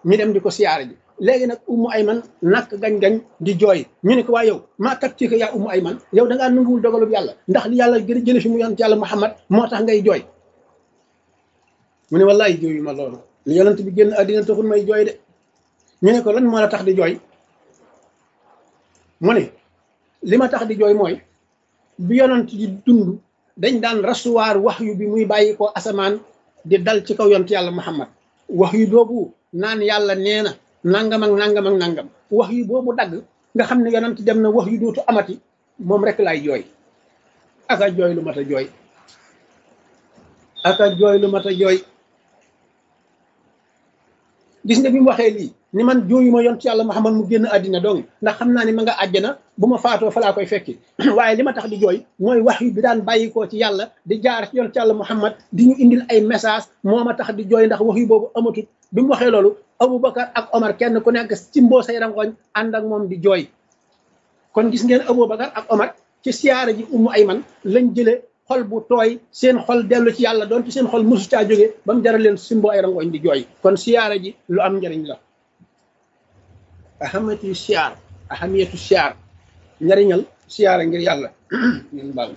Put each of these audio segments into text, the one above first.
ñu dem di ko siyaare ji léegi nag ummu ayman nakk gañ-gañ di jooy ñu ne ko waa yow maa tab ci ko yaa ummu ayman yow da ngaa nanguwul dogalub yàlla ndax li yàlla gën a jële fi mu yonent yàlla muhammad moo tax ngay jooy mu ne wallaay jooyu ma loolu li yonent bi génn àddina taxul may jooy de ñu ne ko lan moo la tax di jooy mu ne li ma tax di jooy mooy bi yonent di dund dañ daan rasuwaar wax yu bi muy bàyyi ko asamaan di dal ci kaw yonent yàlla muhammad wax yu boobu naan yàlla nee na nangam ak nangam ak nangam wax yu boobu dagg nga xam ne yonent dem na wax yu dootu amati moom rek laay jooy aka jooy lu mat a jooy aka jooy lu mat a jooy gis nga bi mu waxee lii ni man jooyuma yont yàlla Muhammad mu génn àddina dong ndax xam naa ni ma nga àjjana bu ma faatoo fa laa koy fekki waaye li ma tax di jooy mooy wax yu bi daan bàyyikoo ci yàlla di jaar ci yont yàlla Muhammad di ñu indil ay message moo ma tax di jooy ndax wax yu boobu amatut bi mu waxee loolu Aboubacar ak Omar kenn ku nekk ci mboo say rangoñ ànd ak moom di jooy kon gis ngeen Aboubacar ak Omar ci siyaara ji Ummu Ayman lañ jële xol bu tooy seen xol dellu ci yàlla doonte seen xol mosu caa jóge ba mu jaral leen simbo ay rangoñ di jooy kon siyaara ji lu am njëriñ la ahamatu siyaar ahamiyatu siyaar njëriñal siyaara ngir yàlla ngeen baal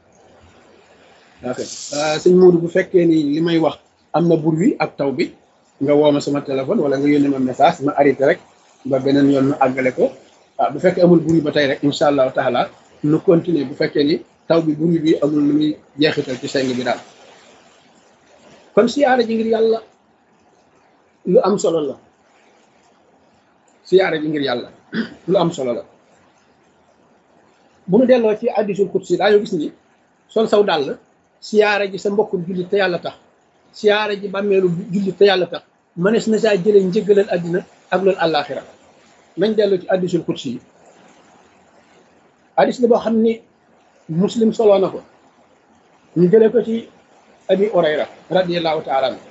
ok sëñ Moodu bu fekkee ni li may wax am na bur wi ak taw bi nga woo ma sama téléphone wala nga yónnee ma message ma arrêté rek ba beneen yoon ma àggale ko ah bu fekkee amul bur wi ba tey rek incha allahu taala nu continuer bu fekkee ni taw bi buri bi amul lu muy jeexital ci seng bi daal kon siyaara ji ngir yàlla lu am solo la siyaara ji ngir yàlla lu am solo la bu nu delloo ci hadiisul qudsi daañu gis ni sol saw dàll siyaara ji sa mbokkum jullit te yàlla tax siyaara ji bàmmeelu jullit te yàlla tax mënees na saa jëlee njëggalal àddina ak loolu àllaaxira nañ delloo ci hadiisul qudsi yi hadiis la boo xam ni muslim soloo na ko ñu jëlee ko ci abi orayra radiallahu taala an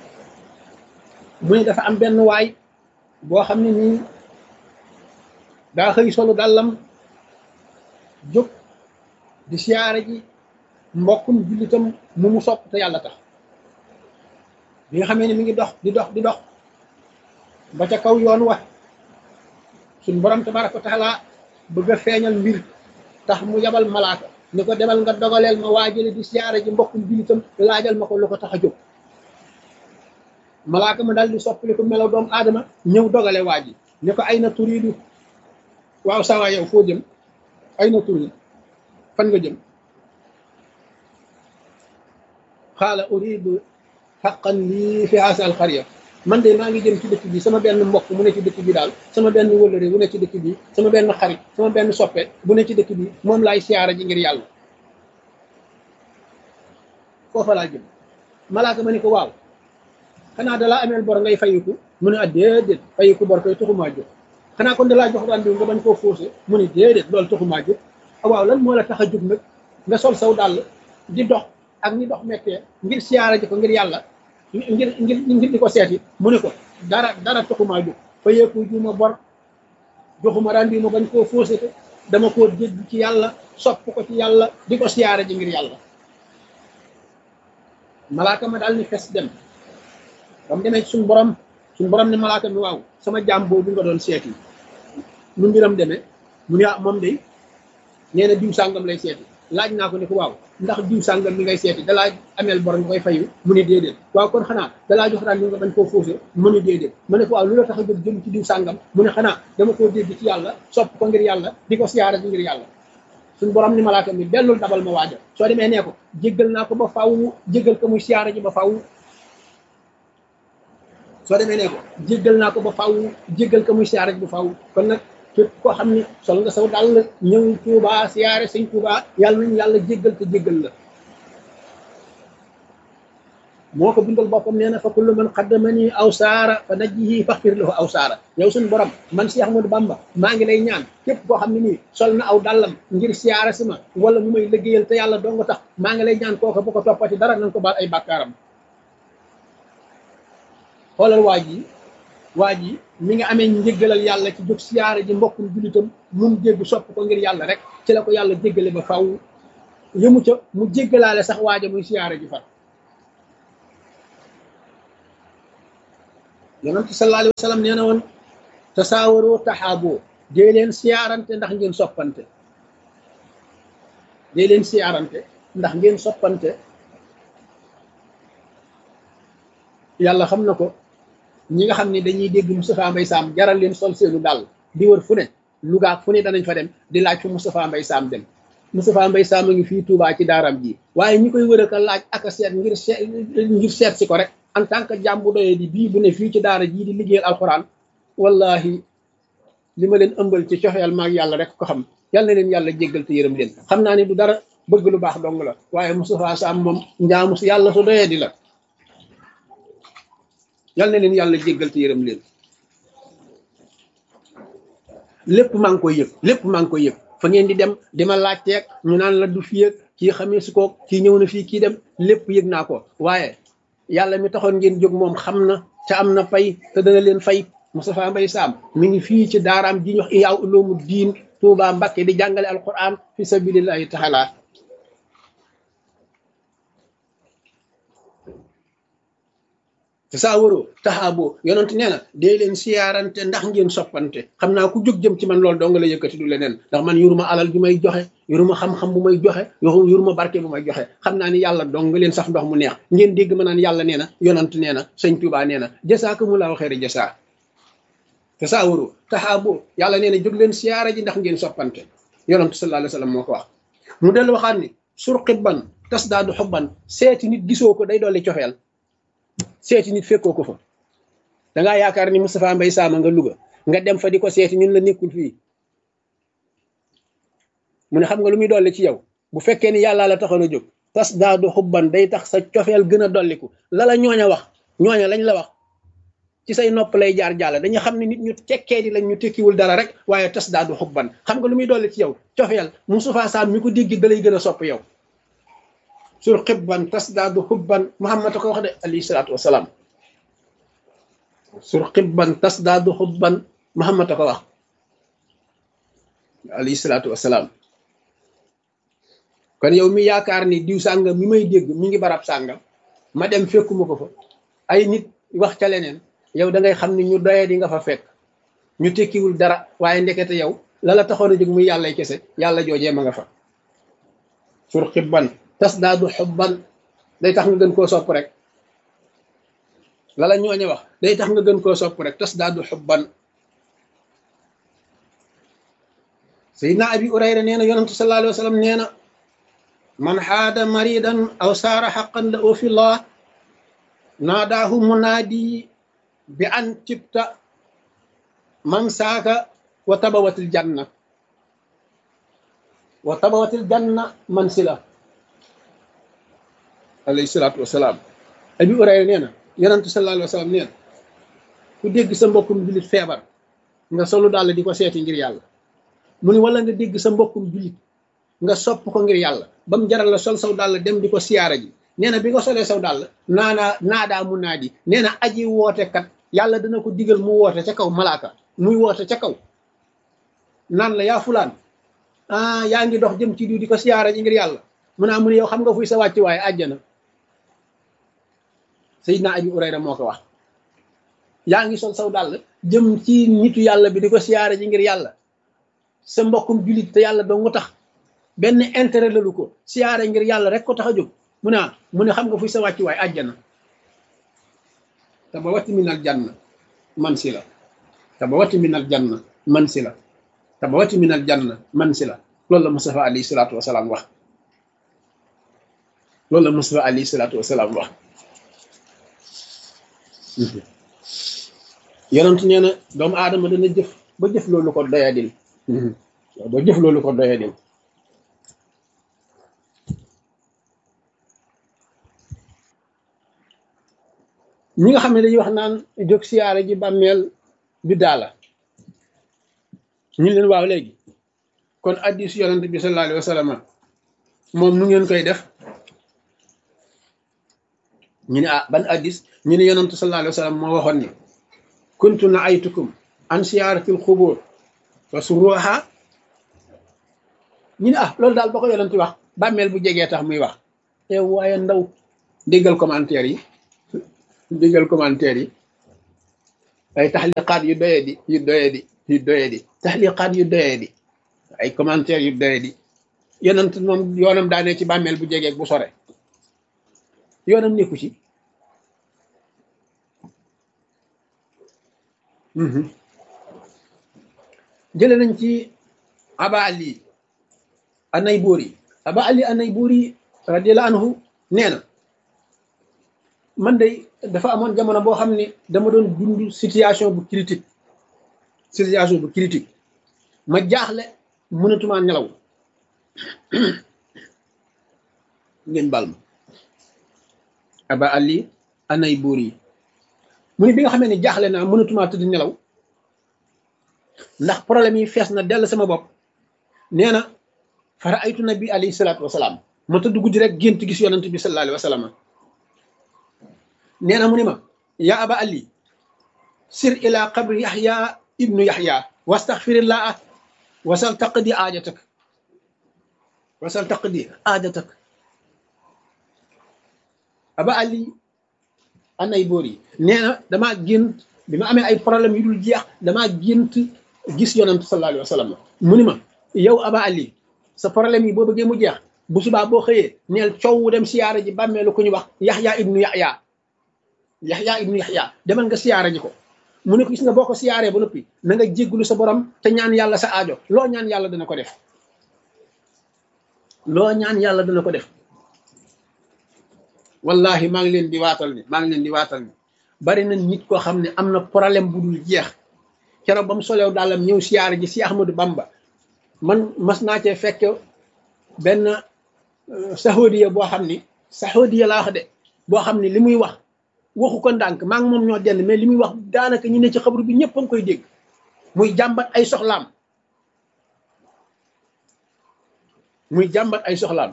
mu ne dafa am benn waay boo xam ne nii daa xëy solu dàllam jóg di siyaare ji mbokkum jullitam mu mu sopp te yàlla tax bi nga xamee ne mi ngi dox di dox di dox ba ca kaw yoon wa suñ borom tabaraka wa taala bëgg a feeñal mbir tax mu yabal malaaka ni ko demal nga dogaleel ma waajale di siyaare ji mbokkum jullitam laajal ma ko lu ko tax a jóg malaaka ma daal di soppali ko melaw doomu aadama ñëw dogale waa ji ne ko ay na turiidu waaw sawa yow foo jëm ay na turiid fan nga jëm xaala uridu xaqan lii fi haasa al xariya man de maa ngi jëm ci dëkk bi sama benn mbokk mu ne ci dëkk bi daal sama benn wëllëre bu ne ci dëkk bi sama benn xarit sama benn soppe bu ne ci dëkk bi moom laay siyaara ji ngir yàlla foofa laa jëm malaaka ma ni ko waaw xanaa dalaa ameel bor ngay fayiku mu ne ah déedéet fayiku bor koy taxumaa jóg xanaa kon dalaa jox daan bi nga bañ koo faussé mu ne déedéet loolu taxumaa jóg waaw lan moo la tax a jóg nag nga sol saw dàll di dox ak ni dox mettee ngir siyaara ji ko ngir yàlla ngir ngir ngir di ko seeti mu ne ko dara dara taxumaa jóg fayeeku juuma bor joxuma daan bi ma bañ koo faussé ko dama koo dégg ci yàlla sopp ko ci yàlla di ko siyaara ji ngir yàlla malaaka ma daal ni fes dem ba mu demee ci suñu borom suñu borom ne malaaka mi waaw sama jaam boobu nga doon seeti nu mbiram demee mu ne ah moom day nee na diw sàngam lay seeti laaj naa ko ne ko waaw ndax diw sàngam mi ngay seeti dalaa ameel bor nga koy fayu mu ne déedéet waaw kon xanaa dalaa jox daan li nga bañ koo faussé mu ne déedéet mu ne ko waaw lu la tax a jóg jëm ci diw sàngam mu ne xanaa dama koo dégg ci yàlla sopp ko ngir yàlla di ko siyaara ji ngir yàlla suñu borom ni malaaka mi dellul dabal ma waaja soo demee nee ko jéggal naa ko ba faw jéggal ko muy siyaara ji ba faw soo demee nee ko jéggal naa ko ba faw jéggal ko muy siyaara ji ba faw kon nag képp koo xam ne sol nga saw dal ñëw Tuuba siyaare sëñ Tuuba yàlla nañu yàlla jéggal te jéggal la moo ko bindal boppam nee na fa kullu man qaddamani aw saara fa najjihi faxfir lahu aw saara yow suñu borom man Cheikh Ahmadou Bamba maa ngi lay ñaan képp koo xam ne nii sol na aw dàllam ngir siyaare si ma wala mu may liggéeyal te yàlla doo nga tax maa ngi lay ñaan kooka bu ko toppati dara nañ ko baal ay bàkkaaram xoolal waa ji waa ji mi nga amee njéggalal yàlla ci jóg siyaare ji mbokkum jullitam mun jégg sopp ko ngir yàlla rek ci la ko yàlla jéggale ba faw yëmu ca mu jéggalaale sax waaja muy siyaare ji far yonent sallallahu alayhi wa sallam nee na woon tasaawaroo taxaaboo dee leen siyaarante ndax ngeen soppante dee leen siyaarante ndax ngeen soppante yàlla xam na ko ñi nga xam ne dañuy dégg Moustapha Mbaye Sam jaral leen sol seenu dàll di wër fu ne Louga fu ne danañ fa dem di laaj fu Moustapha Mbaye Sam dem Moustapha Mbaye Sam a ngi fii Touba ci daaram ji waaye ñi koy wër a laaj ak a seet ngir seet ngir seet si ko rek en tant que jàmm bu doyee di bii bu ne fii ci daara jii di liggéeyal alxuraan wallahi li ma leen ëmbal ci coxeel maag yàlla rek ko xam yàlla na leen yàlla jéggal te yërëm leen xam naa ne du dara bëgg lu baax dong la waaye Moustapha Sam moom njaamu si yàlla su doyee di la yàlla na leen yàlla jéggal te yërëm leen lépp maa ngi koy yëg lépp maa ngi koy yëg fa ngeen di dem di ma laajteeg ñu naan la du fii ak kii xamee su ko kii ñëw na fii kii dem lépp yëg naa ko waaye yàlla mi taxoon ngeen jóg moom xam na ca am na fay te dana leen fay Moustapha Mbaye Sam mi ngi fii ci daaraam ji ñox Ihya Ulumuud Diin Touba Mbakke di jàngale alquran fi sabilillahi taala te saa waroo taxaaboo yonent nee na dee leen siyaarante ndax ngeen soppante xam naa ku jóg jëm ci man loolu dong la yëkkati du leneen ndax man yuruma alal ju may joxe yuruma xam-xam bu may joxe yuruma barke bu may joxe xam naa ni yàlla dong nga leen saf ndox mu neex ngeen dégg ma naan yàlla nee na yonent nee na sëñ Tuubaa nee na jasaakumullahu xayra jasaa te saa waroo taxaaboo yàlla nee na jóg leen siyaara ji ndax ngeen soppante yonent sallallahu alayhi wa sallam moo ko wax mu dellu waxaat ni surqibban tas daadu xubban seeti nit gisoo ko day dolli cofeel seeti nit fekkoo ko fa dangaa yaakaar ni Moustapha Mbaye Sam nga Louga nga dem fa di ko seeti ñun la nekkul fii mu ne xam nga lu muy dolli ci yow bu fekkee ni yàllaa la taxoon a jóg tas daadu xubban day tax sa cofeel gën a dolliku la la ñooña wax ñooña lañ la wax ci say nopp lay jaar jàll dañu xam ne nit ñu tekkee di lañ ñu tekkiwul dara rek waaye tas daadu xubban xam nga lu muy dolli ci yow cofeel Moustapha Sam mi ko dégg da lay gën a sopp yow sur xibban tas daadu xubban Muhammad a ko wax de alayhi salaatu wasalaam sur xibban tas daadu xubban Muhammad a ko wax alayhi salaatu wasalaam kon yow mi yaakaar ni diw sàngam mi may dégg mi ngi barab sàngam ma dem fekkuma ko fa ay nit wax ca leneen yow da ngay xam ni ñu doye di nga fa fekk ñu tekkiwul dara waaye ndekete yow la la taxoon a jóg muy yàllay kese yàlla joojee ma nga fa sur xibban tas daadu xubban day tax nga gën koo sopp rek lala ñooñe wax day tax nga gën koo sopp rek tas daadu xubban sayidna abi urayra nee na yonentu sallallahu alayhi wa sallam nee na man xaada maridan aw saara xaqan la oo fi llah naadaahu munaadi bi an tibta man saaka wa tabawatil janna wa tabawatil janna man sila alayhi salaatu wasalaam abi urayra nee na yonentu sallallahu alayhi wa sallam nee na ku dégg sa mbokkum jullit feebar nga solu daal di ko seeti ngir yàlla mu ni wala nga dégg sa mbokkum jullit nga sopp ko ngir yàlla ba mu jaral la sol saw dàll dem di ko siyaara ji nee na bi nga solee saw dàll naanaa naadaa mu naa di nee na aji woote kat yàlla dana ko digal mu woote ca kaw malaaka muy woote ca kaw naan la yaa fulaan ah yaa ngi dox jëm ci diw di ko siyaara ji ngir yàlla mu naa mu ne yow xam nga fuy sa wàcc waaye àjjana Seydina Abi Urayra moo ko wax yaa ngi sol saw dàll jëm ci nitu yàlla bi di ko siyaara ji ngir yàlla sa mbokkum jullit te yàlla dong tax benn intérêt lalu ko siyaare ngir yàlla rek ko tax a jóg mu ne mu ne xam nga fuy sa wàcc waay àjjana te ba watti minal janna man si la te ba watti minal janna man si la te ba watti minal janna man si la loolu la Mustafa alayhi salaatu wasalaam wax loolu la Mustafa alayhi salaatu wasalaam wax yonent nee na doomu aadama dana jëf ba jëf loolu ko doyadil ba jëf loolu ko doyadil ñi nga xam ne dañuy wax naan jóg siyaare ji bàmmeel bi daala ñu leen waaw léegi kon addis yonent bi sallallahu alayhi wa sallam moom nu ngeen koy def ñu ne ah ban addis ñu ne yonent sallallahu alayhi wa sallam moo waxoon ni kuntu na aytukum an siyaaratil xubur wa suruha ñu ne ah loolu daal ba ko yonent wax bàmmeel bu jegee tax muy wax te waaye ndaw déggal commentaire yi déggal commentaire yi ay taxliqaat yu doyee di yu doyee di yu doyee di taxliqaat yu doyee di ay commentaire yu doyee di yonent moom yoonam daane ci bàmmeel bu jegeeg bu sore yoonam nekku ci jële nañ ci aba ali anay bóori aba ali anay bóori radiallahu anhu nee na man de dafa amoon jamono boo xam ne dama doon dund situation bu critique situation bu critique ma jaaxle mënatuma nelaw ngeen bal ma aba ali anay bóori mu ne bi nga xamee ne jaaxle naa mënatuma tëdd nelaw ndax problème yi fees na dell sama bopp nee na fara aytu nabi alayhi salaatu wasalaam ma tëdd guddi rek gént gis yonent bi sallallahu alayhi wa sallam nee na mu ni ma yaa aba ali sir ila qabri yaxya ibnu yaxya wastaxfirillah wasal taqdi aajatak wasal taqdi aajatak aba ali anay boor yi nee na damaa gént bi ma amee ay problème yu dul jeex damaa gént gis yonent sallallahu alayhi wa sallam mu ni ma yow aba ali sa problème yi boo bëggee mu jeex bu subaa boo xëyee neel coow dem siyaara ji bàmmeelu ku ñu wax yaxya ibnu yaxya yaxya ibnu yaxya demal nga siyaara ji ko mu ne ko gis nga boo ko siyaaree ba noppi na nga jéggulu sa borom te ñaan yàlla sa aajo loo ñaan yàlla dana ko def loo ñaan yàlla dana ko def wallahi maa ngi leen di waatal ni maa ngi leen di waatal ni bari na nit koo xam ne am na problème bu dul jeex keroog ba mu solew daalam ñëw siyaara ji si Ahmadou Bamba man mas naa cee fekk benn saxoodiya boo xam ni saxoodiya laa wax de boo xam ni li muy wax waxu ko ndànk maa ngi moom ñoo dend mais li muy wax daanaka ñi ne ci xabru bi ñëpp a ngi koy dégg muy jàmbat ay soxlaam muy jàmbat ay soxlaam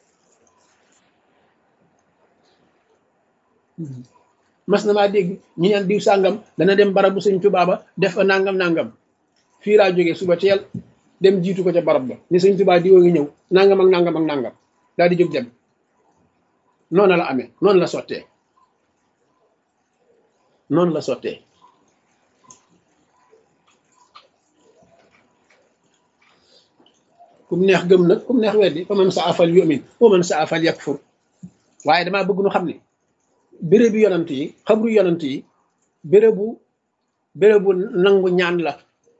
mas na maa dégg ñi neen diw sàngam dana dem barabu sëñ Tuubaa ba def fa nangam nangam fii laa jógee suba teel dem jiitu ko ca barab ba ni sëñ Tuubaa diwoo ngi ñëw nangam ak nangam ak nangam daal di jóg dem noonu la amee noonu la sottee noonu la sottee kum neex gëm nag kum neex weddi fa man sa afal yumin wa man sa afal yakfur waaye damaa bëgg nu xam ne bérébu yonant yi xabru yonant yi bérébu bérébu nangu ñaan la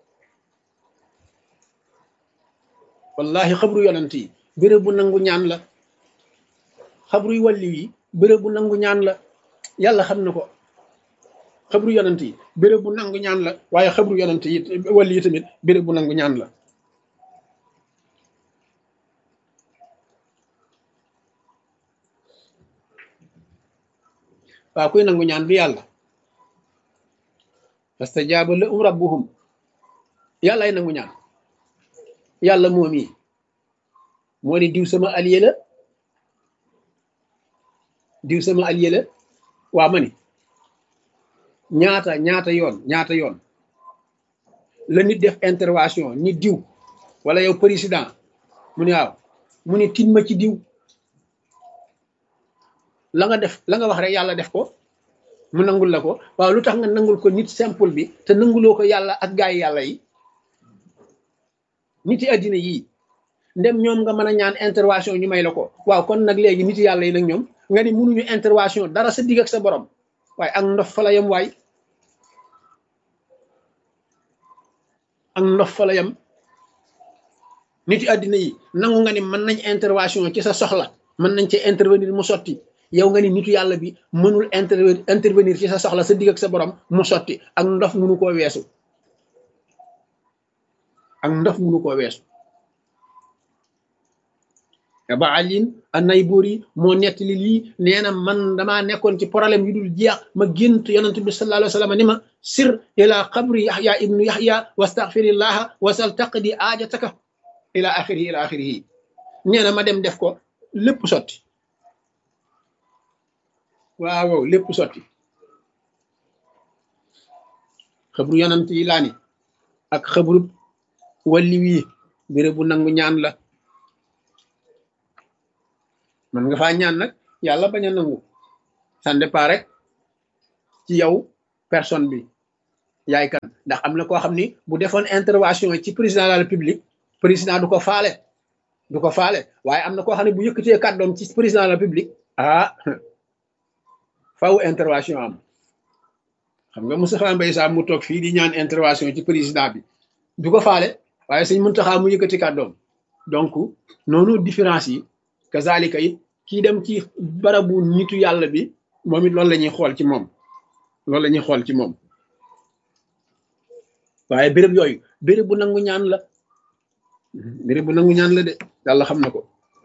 wallahi xabru yonant yi bérébu nangu ñaan la xabru yu walli yi bérébu nangu ñaan la yàlla xam na ko xabru yonant yi bérébu nangu ñaan la waaye xabru yonant yi walli yi tamit bérébu nangu ñaan la waaw kuy nangu ñaan du yàlla fastajaaba lahum rabbuhum yàlla ay nangu ñaan yàlla moom yi moo ni diw sama allié la diw sama allié la waa ma ni ñaata ñaata yoon ñaata yoon la nit def intervention ni diw wala yow président mu ni waaw mu ni tin ma ci diw la nga def la nga wax rek yàlla def ko mu nangul la ko waaw lu tax nga nangul ko nit simple bi te nanguloo ko yàlla ak gaay yàlla yi nit yi àddina yii ndem ñoom nga mën a ñaan intervention ñu may la ko waaw kon nag léegi nit yàlla yi nag ñoom nga ni mënuñu intervention dara sa digg ak sa borom waaye ak ndof fa la yem waay ak ndof fa la yem nit yi àddina yi nangu nga ni mën nañ intervention ci sa soxla mën nañ ci intervenir mu sotti yow nga ni nitu yàlla bi mënul intervenir ci sa soxla sa digg ak sa borom mu sotti ak ndof mënu koo weesu ak ndof mënu koo weesu ba alin anay buur yi moo nettali lii nee na man damaa nekkoon ci problème yu dul jeex ma gént yonent bi sallallahu alayhi wa sallam ni ma sir ila qabri yaxya ibnu yaxya wastaxfirillaha wasal taqdi aajataka ila axirihi ila axirihi nee na ma dem def ko lépp sotti waaw waaw lépp sotti xabru yonent yi laa ni ak xabru walli wii béré bu nangu ñaan la man nga faa ñaan nag yàlla bañ a nangu ça dépend rek ci yow personne bi yaay kan ndax am na koo xam ni bu defoon intervention ci président de la république président du ko faale du ko faale waaye am na koo xam ne bu yëkkatee kàddoom ci président de la république ah faw intervention am xam nga Moustapha Mbaye Sam mu toog fii di ñaan intervention ci président bi du ko faale waaye sëñ Muntaxa mu yëkkati kàddoom donc noonu différence yi kazalika it kii dem ci barabu nitu yàlla bi moom it loolu la ñuy xool ci moom loolu la ñuy xool ci moom waaye béréb yooyu béréb bu nangu ñaan la béréb bu nangu ñaan la de yàlla xam na ko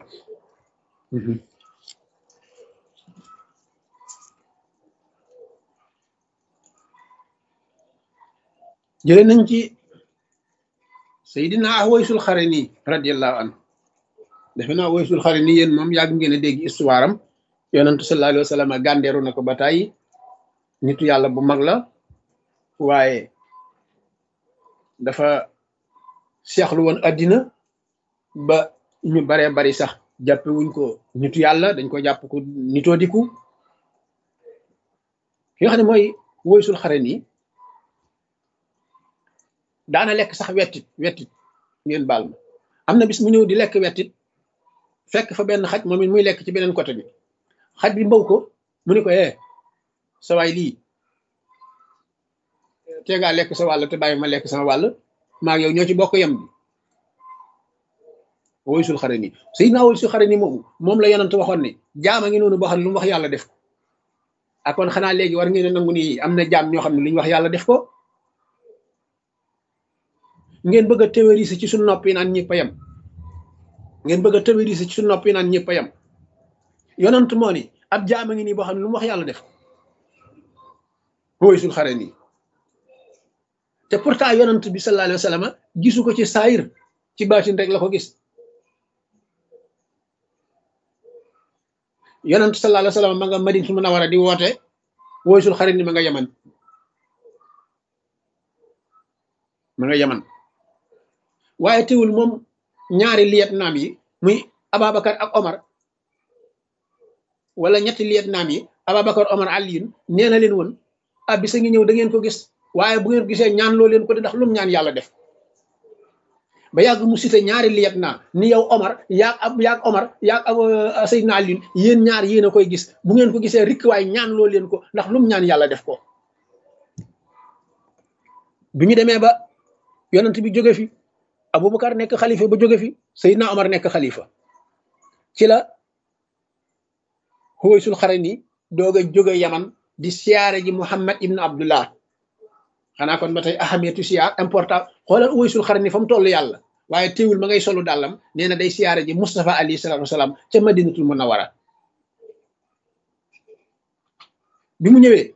jële nañ ci Seydina Awaysul Xarani radiallahu anhu defe naa Awaysul Xarani yéen moom yàgg ngeen a dégg histoire am yonentu sallallahu alayhi wa sallam gàndeeru na ko ba tàyyi nitu yàlla bu mag la waaye dafa seexlu woon addina ba ñu baree bari sax jàppe wuñ ko nitu yàlla dañ ko jàpp ko nitoo diku ki nga xam ne mooy Awaysul Xarani daana lekk sax wettit wettit ngeen baal ma am na bis mu ñëw di lekk wettit fekk fa benn xaj moom it muy lekk ci beneen côté bi xaj bi mbaw ko mu ni ko eh sa waay lii tee ngaa lekk sa wàll te bàyyi ma lekk sama wàll maa yow ñoo ci bokk yem bi Awaysul Xarani Sayyidina Awaysul Xarani moomu moom la yonent waxoon ne jaam a ngi noonu boo xam ne lu mu wax yàlla def ko ak kon xanaa léegi war ngeen a nangu ni am na jaam ñoo xam ne lu ñu wax yàlla def ko ngeen bëgg a théoriser ci suñu nopp yi naan ñëpp a yem ngeen bëgg a théoriser ci suñu nopp yi naan ñëpp a yem yonent moo ni ab jaam a ngi nii boo xam ne lu mu wax yàlla def Awaysul Xarani te pourtant yonent bi sallallahu alayhi wa sallam gisu ko ci saayir ci baatin rek la ko gis yonent sallallahu alayhi wa sallam ma nga Madinatul Munawwara di woote Awaysul Xarani ma nga yaman ma nga yaman waaye teewul moom ñaari liyet naam yi muy Ababacar ak Omar wala ñetti liyet naam yi Ababacar Omar Aliyun nee na leen woon ah bisa ngi ñëw da ngeen ko gis waaye bu ngeen gisee ñaan loo leen ko di ndax lum ñaan yàlla def ba yàgg mu cité ñaari liyet naa ni yow Omar yaag ab yaag Omar yaag ab Seydina Aliyun yéen ñaar yéen a koy gis bu ngeen ko gisee rikk waaye ñaan loo leen ko ndax lum ñaan yàlla def ko bi ñu demee ba yonent bi jóge fi Aboubacar nekk xalifa ba jóge fi Seydina Omar nekk xalifa ci la Awaysul Xarani doog a jóge Yaman di siyaare ji Muhammad ibn Abdullah xanaa kon ba tey ahamiyatu siyaar important xoolal Awaysul Xarani fa mu toll yàlla waaye teewul ma ngay solu dàllam nee na day siyaare ji Moustapha alayhi salaatu wasalaam ca Madinatul Munawwara bi mu ñëwee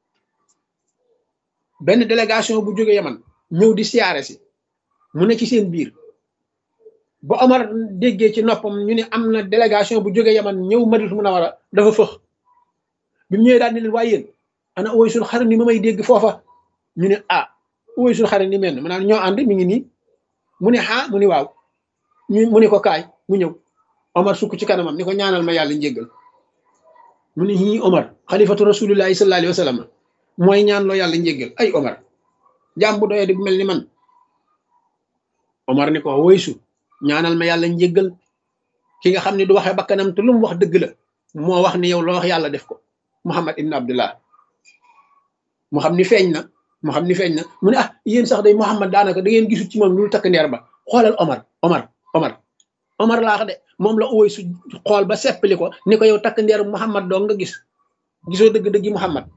benn délégation bu jóge Yaman ñëw di siyaare si mu ne ci seen biir ba Omar déggee ci noppam ñu ne am na délégation bu jóge Yaman ñëw Madinatul Munawwara dafa fëx bi mu ñëwee daal ne leen waaye yéen ana Awaysul Xarani ma may dégg foofa ñu ne ah Awaysul Xarani mel ma naan ñoo ànd mi ngi nii mu ne ah mu ni waaw ñu mu ne ko kaay mu ñëw Omar sukk ci kanamam ni ko ñaanal ma yàlla njéggal mu ne ñii Omar xalifatu rasulillahi sallallahu alayhi wa sallam mooy ñaan loo yàlla njéggal ay Omar jaam bu doyee di bu mel ni man Omar ni ko woysu ñaanal ma yàlla njéggal ki nga xam ne du waxee bakkanam te lu mu wax dëgg la moo wax ni yow loo wax yàlla def ko Muhammad ibn Abdullah mu xam ni feeñ na mu xam ni feeñ na mu ne ah yéen sax day Muhammad daanaka da ngeen gisul ci moom lu takk ndeer ba xoolal Omar Omar Omar Omar laa wax de moom la woysu xool ba seppali ko ni ko yow takk ndeer Muhammad doo nga gis gisoo dëgg-dëggi Muhammad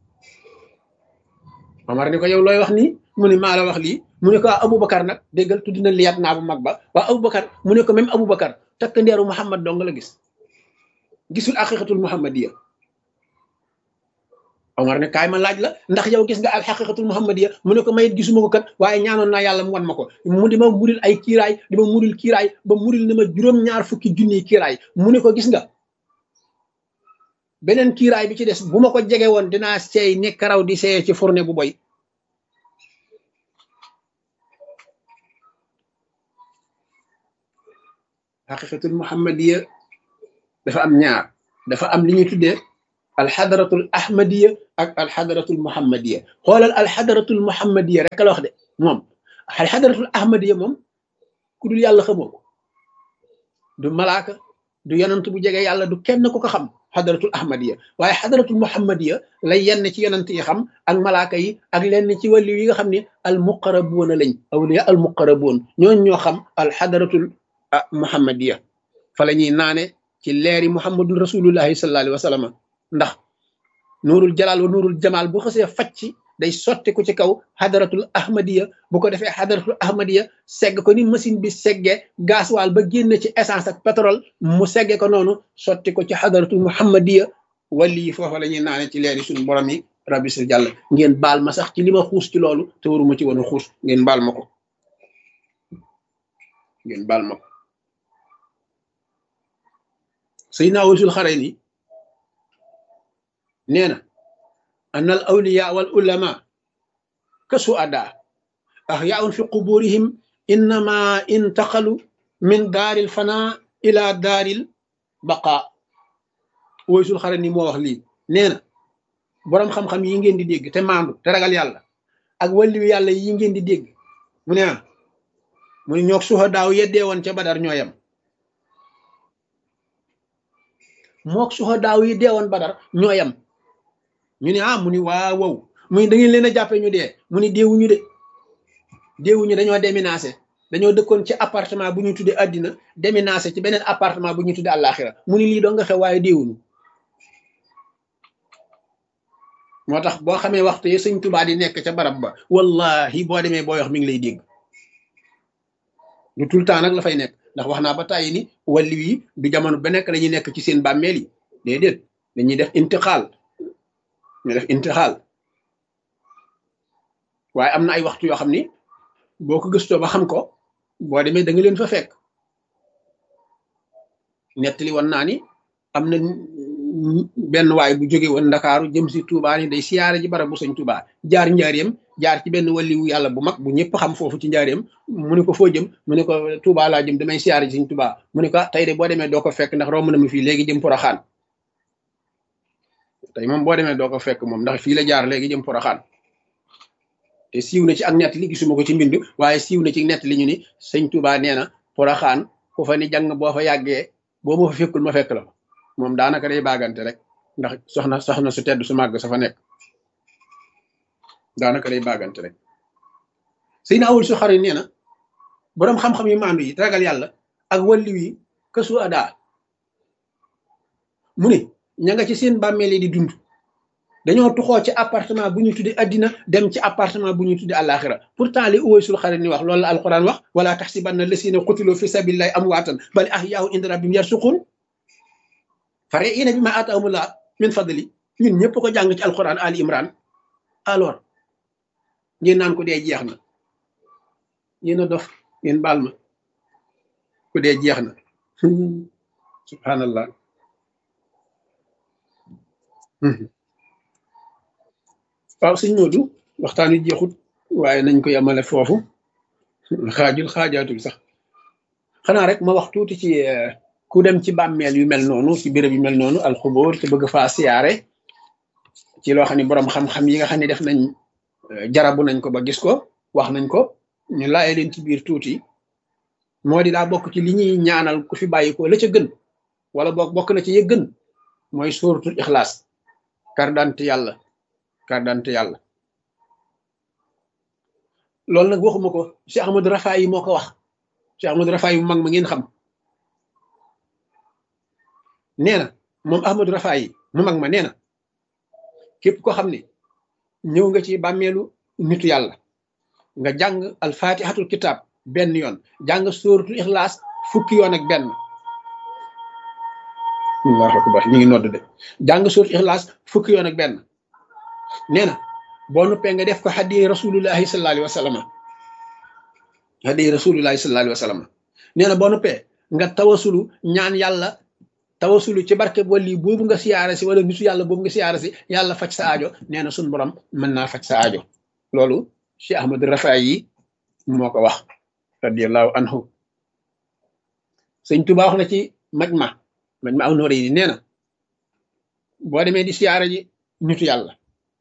Omar ni ko yow looy wax nii mu ne maa la wax lii mu ne ko Aboubacar nag déggal tudd na liyaat naa bu mag ba waa Aboubacar mu ne ko même Aboubacar takk ndeeru Muhammad dong la gis gisul aqiqatul muhammadiya Omar ne kaay ma laaj la ndax yow gis nga al xaqiqatul muhammadiya mu ne ko mayit gisuma ko kat waaye ñaanoon naa yàlla mu wan ma ko mu di ma muril ay kiiraay di ma muril kiiraay ba muril na ma juróom-ñaar fukki junniy kiiraay mu ne ko gis nga beneen kiiraay bi ci des bu ma ko jege woon dinaa seey ne karaw di seey ci fourne bu boy xaqiqatul muhammadiya dafa am ñaar dafa am li ñuy tuddee alxadratul ahmadiya ak alxadaratul muhammadiya xoolal alxadaratul muhammadiya rek la wax de moom alxadaratul ahmadiya moom ku dul yàlla xamoo ko du malaaka du yonant bu jege yàlla du kenn ku ko xam xadaratul ahmadiya waaye xadaratul muhammadiya lay yenn ci yonant yi xam ak malaaka yi ak lenn ci wàllu yi nga xam ne al muqarabuuna lañ awliya al muqarabuun ñooñ ñoo xam al xadaratul muhammadiya fa la ñuy naane ci leeri muhammadun rasulullahi sallallahu alayhi wa sallam ndax nuurul jalaal wa nuurul jamaal bu xasee facc day sotti ko ci kaw xadaratul ahmadiya bu ko defee xadaratul ahmadiya segg ko ni machine bi segge gasoil ba génn ci essence ak pétrole mu segge ko noonu sotti ko ci xadaratul muhammadiya wali yi foofa la ñuy naane ci leeri suñu borom yi rabbi sil jàll ngeen baal ma sax ci li ma xuus ci loolu te waruma ci woon a xuus ngeen baal ma ko ngeen baal ma ko Seydina Waysul Xarayni nee na an al awliya wal ulama ka suada ahyaun fi quburihim innama intaqalu min daaril fana ila daaril baqa Waysul Xarayni moo wax lii nee na boroom xam-xam yi ngeen di dégg te maandu te ragal yàlla ak wàlliwu yàlla yi ngeen di dégg mu ne ah mu ne ñoog suhadaaw yeddee woon ca badar ñoo yem mook suhadaaw yi deewoon badar ñoo yem ñu ne ah mu ni waaw wow mu ni da ngeen leen a jàppee ñu dee mu ni deewuñu de deewuñu dañoo déménagé dañoo dëkkoon ci appartement bu ñu tuddee àddina déménagé ci beneen appartement bu ñu tuddee àllaaxira mu ni lii doo nga xew waaye deewuñu moo tax boo xamee waxtu yi sëñ Tuubaa di nekk ca barab ba wallahi boo demee booy wax mi ngi lay dégg lu tout le temps nag la fay nekk ndax wax naa ba tàyyi ni wàllu yi du jamono ba nekk dañuy nekk ci seen bàmmeel yi déedéet dañuy def intixaal ñu def intixaal waaye am na ay waxtu yoo xam ni boo ko gëstoo ba xam ko boo demee da nga leen fa fekk nettali woon naa ni am na benn waay bu jóge woon ndakaaru jëm si Touba ni day siyaare ji barab bu sëñ Touba jaar njaareem jaar ci benn waliwu yàlla bu mag bu ñëpp xam foofu ci njaareem mu ne ko foo jëm mu ne ko Touba laa jëm damay siyaare ji sëñ Touba mu ne ko tey de boo demee doo ko fekk ndax romb na mu fii léegi jëm Poroxaan tey moom boo demee doo ko fekk moom ndax fii la jaar léegi jëm Poroxaan te siiw na ci ak nett li gisuma ko ci mbind waaye siiw na ci nett li ñu ni sëñ Touba nee na Poroxaan ku fa ni jàng boo fa yàggee boo ma fa fekkul ma fekk la fa moom daanaka day baagante rek ndax soxna soxna su tedd su màgg sa fa nekk daanaka day baagante rek sëy na awul su xari nee na boroom xam-xam yi maandu yi ragal yàlla ak walliw yi kësu adaa mu ne ña nga ci seen bàmmeel yi di dund dañoo tuxoo ci appartement bu ñu tuddi addina dem ci appartement bu ñu tuddi àllaaxira pourtant li uwaysul xari ni wax loolu la alquran wax wala taxsibanna lasina qutiloo fi sabilillahi amwaatan bal ahyaahu inda rabbihim yarsuqun fare ina bi ma ataamullah min fadli ñun ñëpp ko jàng ci alquran ali imran alors ngeen naan ko dee jeex na yéen a dof ngeen baal ma ku dee jeex na subhanallah waaw sëñ Moodu waxtaan wi jeexut waaye nañ ko yemale foofu xaajul xaajaatul sax xanaa rek ma wax tuuti ci ku dem ci bàmmeel yu mel noonu ci béréb yu mel noonu alxubóor te bëgg faa siyaare ci loo xam ne boroom xam-xam yi nga xam ne def nañ jarabu nañ ko ba gis ko wax nañ ko ñu laaye leen ci biir tuuti moo di daa bokk ci li ñuy ñaanal ku fi bàyyi ko la ca gën wala boog bokk na ci ya gën mooy sóoratul ixlaas kardante yàlla kardante yàlla loolu nag waxuma ko Cheikh Ahmadou Rafaay yi moo ko wax Cheikh Ahmadou Rafaay yi mu mag ma ngeen xam nee na moom Ahmadou Rafaay yi mu mag ma nee na képp ko xam ne ñëw nga ci bàmmeelu nitu yàlla nga jàng alfatihatul kitab benn yoon jàng sóoratul ixlaas fukki yoon ak benn allahu akbar ñu ngi nodd de jàng sóoratul ixlaas fukki yoon ak benn nee na boo nuppee nga def ko xaddi rasulullahi sallallahu alayhi wa sallam xaddi rasulullahi sallallahu alayhi wa sallam nee na boo nuppee nga tawasulu ñaan yàlla tawasulu ci barke wali boobu nga siyaare si wala nitu yàlla boobu nga siyaare si yàlla faj sa aajo nee na suñ borom mën naa faj sa aajo loolu Cheikh Ahmad Rafaay yi moo ko wax radiallahu anhu sëñ Tuba wax na ci maj ma maj ma aw nooré yi nee na boo demee di siyaare ji nitu yàlla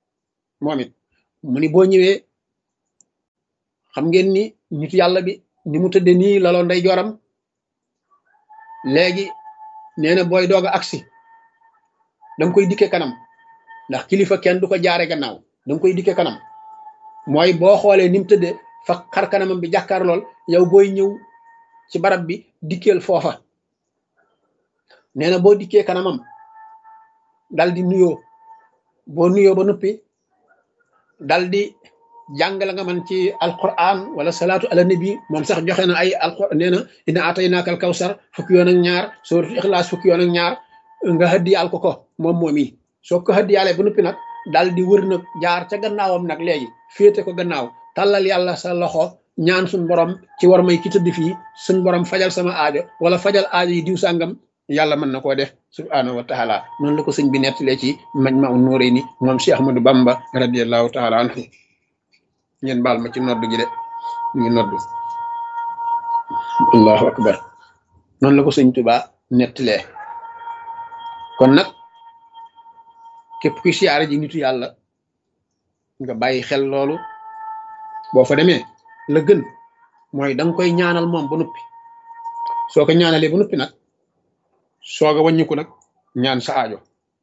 moom it mu ni boo ñëwee xam ngeen ni nitu yàlla bi ni mu tëdde nii laloo nday joram léegi nee na booy doog a agsi danga koy dikke kanam ndax kilifa kenn du ko jaare gannaaw danga koy dikke kanam mooy boo xoolee ni mu tëdde fa xar kanamam bi jàkkaar lool yow booy ñëw ci barab bi dikkeel foofa nee na boo dikkee kanamam dal di nuyoo boo nuyoo ba noppi dal di jàng la nga man ci alquran wala salaatu ala nabi moom sax joxe na ay alquran nee na ina ataynaakal kawsar fukki yoon ak ñaar suratul ixlaas fukki yoon ak ñaar nga hëddiyaal ko ko moom moom yi soo ko hëddiyaalee ba noppi nag dal di wër nag jaar ca gannaawam nag léegi féete ko gannaaw tàllal yàlla sa loxo ñaan suñ borom ci war may ki tëdd fii suñ borom fajal sama aajo wala fajal aajo yi diw sàngam yàlla mën na koo def subhanahu wa taala noonu la ko sëñ bi nettalee ci mañ ma un nóoré ni moom Cheikh Ahmadou Bamba radiallahu taala anhu ngeen baal ma ci nodd gi de ñu ngi nodd allahu akbar noonu la ko sëñ Tuubaa nettalee kon nag képp kuy siyaare ji nitu yàlla nga bàyyi xel loolu boo fa demee la gën mooy da nga koy ñaanal moom ba noppi soo ko ñaanalee ba noppi nag soog a wàññiku nag ñaan sa aajo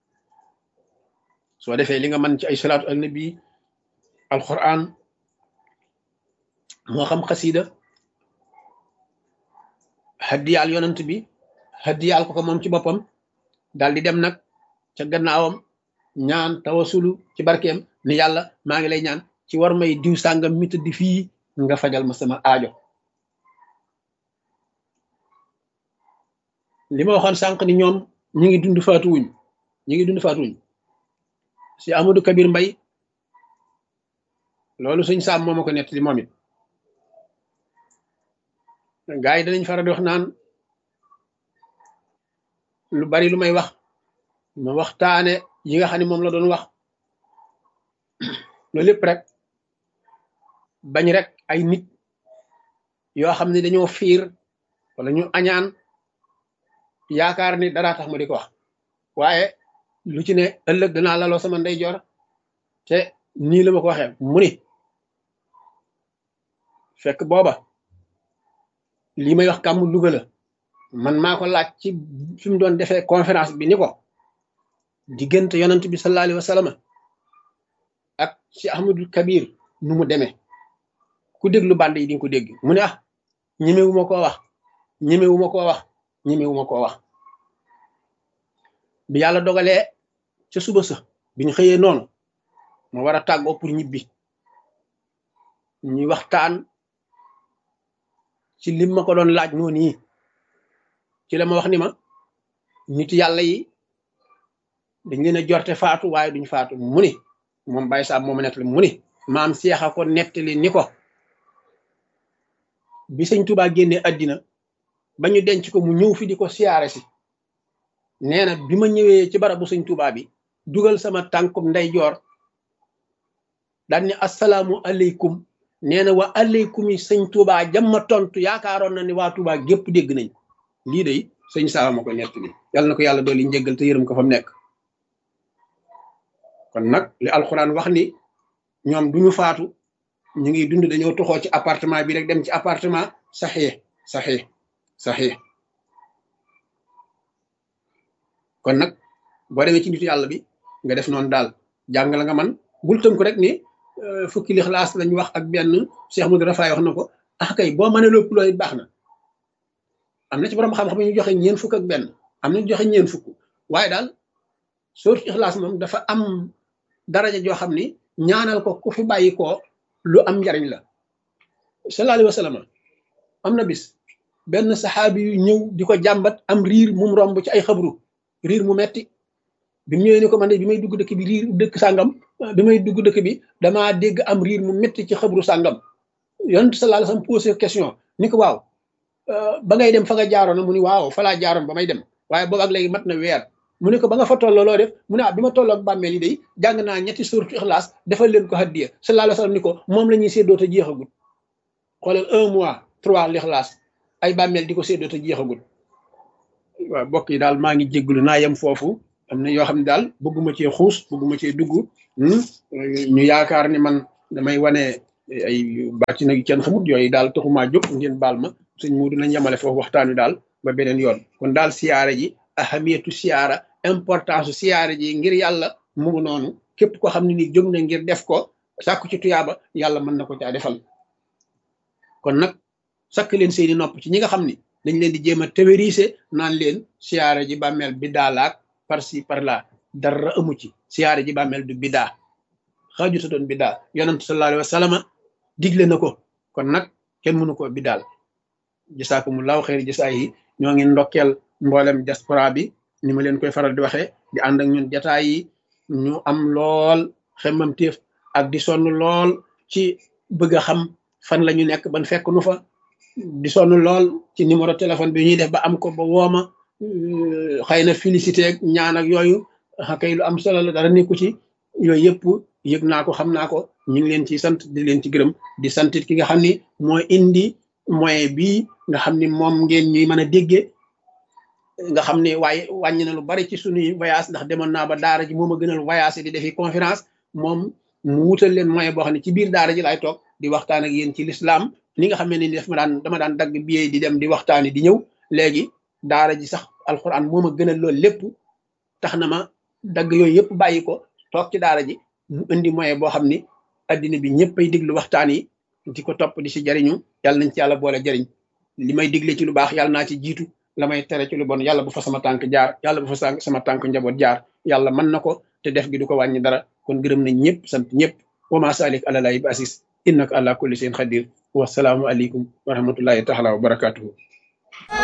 soo defee li nga mën ci ay salaatu al nabi alquran moo xam xasida haddiyaal yonant bi haddiyaal ko ko moom ci boppam daal di dem nag ca gannaawam ñaan tawasulu ci barkeem ni yàlla maa ngi lay ñaan ci war may diw sàngam mi tëdd fii nga fajal ma sama aajo li ma waxoon sànq ni ñoom ñi ngi dund faatu wuñ ñi ngi dund faatu wuñ si Amadou Kabir Mbay loolu suñ saam moo ma ko nett li moom it gaa yi danañ faral di wax naan lu bari lu may wax ma waxtaane yi nga xam ne moom la doon wax loolu lépp rek bañ rek ay nit yoo xam ne dañoo fiir wala ñu añaan yaakaar ni dara tax ma di ko wax waaye lu ci ne ëllëg danaa laloo sama ndeyjoor te nii la ma ko waxee mu ni fekk booba lii may wax kàmm Louga la man maa ko laaj ci fi mu doon defee conférence bi ni ko diggante yonant bi sallallahu alayhi wa sallam ak si Ahmadul Kabir nu mu demee ku déglu band yi di nga ko dégg mu ne ah ñemewu ma koo wax ñemewu ma koo wax ñemewu ma koo wax bi yàlla dogalee ca suba sa biñ xëyee noonu ma war a tàggoo pour ñibbi ñuy waxtaan ci lim ma ko doon laaj noonu yi ci la ma wax ni ma nit yàlla yi dañ leen a jorte faatu waaye duñ faatu mu ni moom bàyyi saab mooma nettali mu ni maam seexa ko nettali ni ko bi sëñ Tuubaa génnee àddina ba ñu denc ko mu ñëw fi di ko siyaare si nee na bi ma ñëwee ci barabu sëñ Tuubaa bi dugal sama tànkum ndeyjoor daan ni asalaamu aleykum nee na wa aleykum yi sëñ Tuubaa jamma tontu yaakaaroon na ni waa Tuubaa gépp dégg nañ ko lii day sëñ Saaba ma ko nettali yàlla na ko yàlla dooli njëggal te yërëm ko fa mu nekk kon nag li alxuraan wax ni ñoom duñu faatu ñu ngi dund dañoo toxoo ci appartement bi rek dem ci appartement saxee saxee saxee kon nag boo demee ci nitu yàlla bi nga def noonu daal jàng la nga man bul tënku rek ni fukki lixlaas lañ wax ak benn Cheikh Modou Rafaay wax na ko ah kay boo mënee lépp loolu baax na am na ci borom xam-xam ñu joxe ñeen fukk ak benn am na ñu joxe ñeen fukk waaye daal sóotu ixlaas moom dafa am daraja joo xam ni ñaanal ko ku fi bàyyi ko lu am njariñ la sallallahu alayhi wa sallam am na bis benn saxaabi yu ñëw di ko jàmbat am riir mum romb ci ay xabru riir mu metti bi mu ñëwee ni ko man de bi may dugg dëkk bi riir dëkk sàngam bi may dugg dëkk bi damaa dégg am riir mu metti ci xabru sàngam yonent sallallahu alayhi wa sallam posé question ni ko waaw ba ngay dem fa nga jaaroon mu ni waaw fa laa jaaroon ba may dem waaye boobu ak léegi mat na weer mu ne ko ba nga fa tolloo loo def mu ne ah bi ma tolloo ak bàmmeel yi day jàng naa ñetti suuratu ixlaas defal leen ko haddiya sallallahu alayhi wa sallam ni ko moom la ñuy séddoo te jeexagul xoolal un mois trois lixlaas ay bàmmeel di ko séddoo te jeexagul waaw mbokk yi daal maa ngi jégglu naa yem foofu am na yoo xam ne daal bëgguma cee xuus bëgguma cee dugg ñu yaakaar ni man damay wane ay bàcc nag kenn xamut yooyu daal taxumaa jóg ngeen baal ma sëñ Muudu nañ yemale foofu waxtaan wi daal ba beneen yoon kon daal siyaare ji ahamiyatu siyaara importance siyaare ji ngir yàlla mu ngi noonu képp ko xam ne ni jóg na ngir def ko sàkku ci tuyaaba yàlla mën na ko caa defal kon nag sakk leen seeni nopp ci ñi nga xam ni dañ leen di jéem a théorisé naan leen siyaare ji bàmmeel bi daalaak par ci par là dara amu ci siyaare ji bàmmeel du bidaa xaaju sa doon bidaa yonent sallallahu alayhi wa sallam digle na ko kon nag kenn mënu ko bidaal jasaakumullahu xeeri jasaa yi ñoo ngi ndokkeel mboolem diaspora bi ni ma leen koy faral di waxee di ànd ak ñun jataay yi ñu am lool xemmam téef ak di sonn lool ci bëgg a xam fan la ñu nekk ban fekk nu fa di sonn lool ci numéro téléphone bi ñuy def ba am ko ba wooma xëy na félicité ak ñaan ak yooyu kay lu am solo la dara nekku ci yooyu yëpp yëg naa ko xam naa ko ñu ngi leen ci sant di leen ci gërëm di santit ki nga xam ni mooy indi moyen bii nga xam ni moom ngeen ñuy mën a déggee nga xam ne waaye wàññi na lu bari ci suñuy voyage ndax demoon naa ba daara ji moom a gënal voyage di defi conférence moom mu wutal leen moyen boo xam ne ci biir daara ji laay toog di waxtaan ak yéen ci lislaam ni nga xam ne ni def ma daan dama daan dagg billet di dem di waxtaani di ñëw léegi daara ji sax alxuraan moom a gënal loolu lépp tax na ma dagg yooyu yëpp bàyyi ko toog ci daara ji mu indi moyen boo xam ni addina bi ñëpp ay diglu waxtaan yi di ko topp di si jariñu yàlla nañ ci yàlla boole jariñ li may digle ci lu baax yàlla naa ci jiitu la may tere ci lu bon yàlla bu fa sama tànk jaar yàlla bu fa sama tànk njaboot jaar yàlla mën na ko te def gi du ko wàññi dara kon gërëm nañ ñëpp sant ñëpp wa ma salik ala laahi bi asis innaka ala kulli shay'in xadir wasalaamu aleykum wa rahmatullahi taala wa barakatuhu